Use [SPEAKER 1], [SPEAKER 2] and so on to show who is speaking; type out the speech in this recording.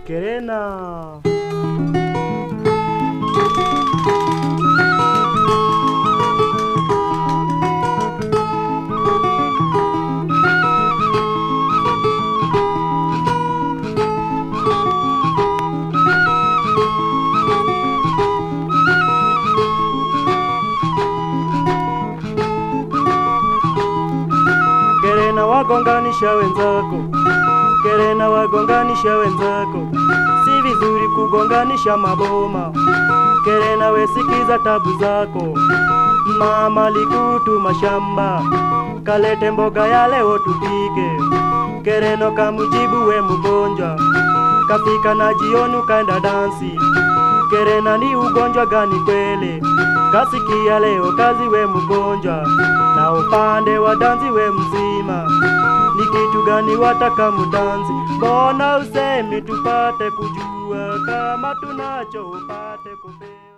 [SPEAKER 1] Kerena. Kerena wagonganisha wenzako, Kerena wagonganisha wenzako, si vizuri kugonganisha maboma. Kerena wesikiza tabu zako, mama likutuma shamba, kalete mboga ya leo tupike. Kereno kamujibu we mgonjwa, kafika na jioni ukaenda dansi. Kerena ni ugonjwa gani kweli? Kasikia leo kazi we mgonjwa, na upande wa dansi we mzima. Ni kitu gani wataka mudanzi? Mbona usemi tupate kujua kama tunacho upate kupewa?